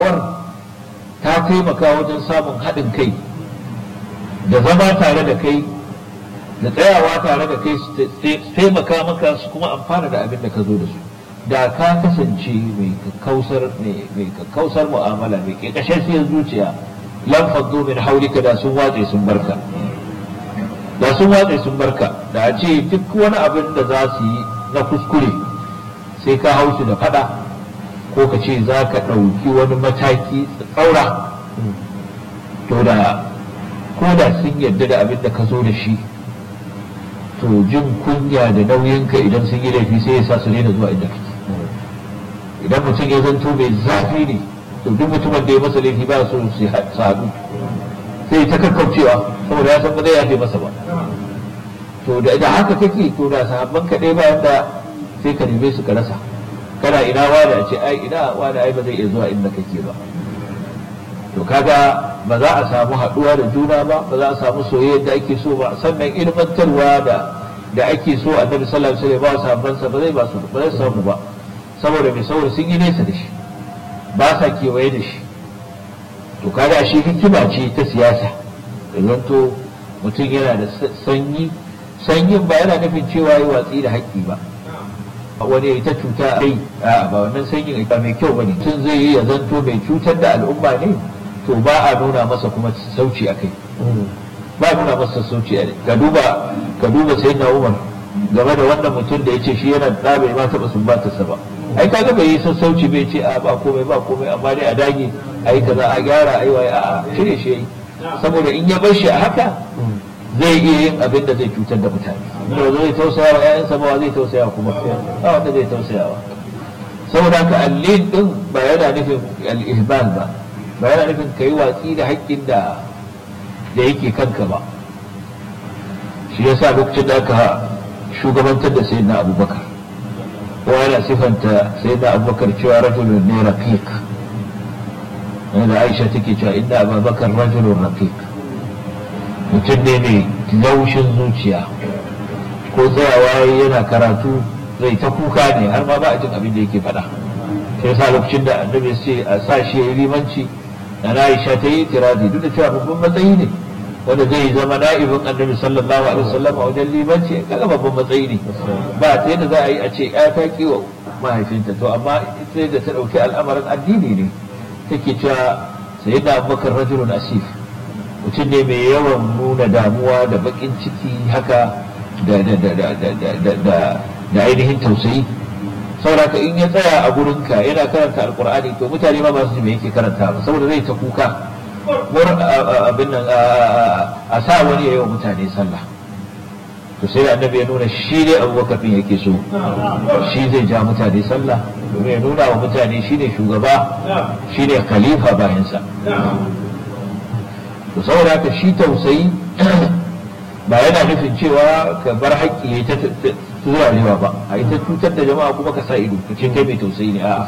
uwar ta taimaka wajen samun haɗin kai da zama tare da kai da tsayawa tare da kai su taimaka maka su kuma amfana da abin da ka zo da su da ka kasance mai kakkausar mai kakkausar mu'amala mai kekashashiyar zuciya lam faddu min haulika da sun watse sun barka da sun watse sun barka da a ce duk wani abin da za su yi na kuskure sai ka hausu da fada ko ka ce za ka ɗauki wani mataki tsaura to da ko da sun yarda da abin da ka zo da shi to jin kunya da nauyinka idan sun yi laifi sai ya sa su daina zuwa inda kake idan mutum ya zanto mai zafi ne to duk mutumin da ya masa laifi ba so su haɗu sai ta kakkaucewa saboda ya san ba zai yafe masa ba to da idan haka kake to da sahabban ka ɗaya bayan da sai ka neme su ka rasa kana ina wani a ce ai ina wani ai ba zai iya zuwa inda kake ba to kaga ba za a samu haɗuwa da juna ba ba za a samu soyayya da ake so ba sannan ilmantarwa da da ake so annabi sallallahu alaihi wasallam ba sahabbansa ba zai ba su ba zai samu ba saboda mai saboda sun yi nesa da shi ba sa kewaye da shi to kaga shi hikima ce ta siyasa idan to mutum yana da sanyi sanyin ba yana nufin cewa yi watsi da haƙƙi ba wani ya ta cuta kai a ba wannan sanyin ba mai kyau bane tun zai yi ya zanto mai cutar da al'umma ne to ba a nuna masa kuma sauci a kai ba a nuna masa sauci a ka duba ka duba sayyidina Umar game da wannan mutum da ya ce shi yana da bai ma taɓa sumbatarsa ba ai kaga bai yi sassauci bai ce a ba komai ba komai amma dai a dage a yi kaza a gyara a yi waye a cire shi yayi saboda in ya bar shi a haka zai iya yin abin da zai cutar da mutane da zai tausaya wa ƴaƴansa ba zai tausaya kuma ba wanda zai tausaya wa saboda haka allin din ba yana nufin al-ihbal ba ba yana nufin kai watsi da haƙƙin da da yake kanka ba shi yasa lokacin da aka shugabantar da sayyidina abubakar وأنا صفة سيدنا أبو بكر شوى رجل رقيق هذا عائشة تكي إن أبا بكر رجل رقيق mutum ne mai laushin zuciya ko tsayawa yana karatu zai ta kuka ne har ma ba a jin abin da yake faɗa sai sa lokacin da annabi ce a sa shi yayi limanci da Aisha ta yi tiradi duk da cewa babban matsayi ne wanda zai zama na'ibin annabi sallallahu alaihi wasallam a wajen limanci kaga babban matsayi ne ba ta yadda za a yi a ce ya ta kiwo mahaifinta to amma sai da ta ɗauki al'amarin addini ne take cewa sayyidina abubakar rajulun asif mutum ne mai yawan nuna damuwa da bakin ciki haka da ainihin tausayi saboda in ya tsaya a gurinka yana karanta alkur'ani to mutane ma ba su ji me yake karanta ba saboda zai ta kuka abin nan a sa wani ya yi wa mutane sallah to sai da annabi ya nuna shi ne abubakar din yake so shi zai ja mutane sallah domin ya nuna wa mutane shi ne shugaba shi ne khalifa bayansa to saboda haka shi tausayi ba yana nufin cewa ka bar haƙƙi ya ta zuwa ba a yi ta cutar da jama'a kuma ka sa ido ka ce kai mai tausayi ne a'a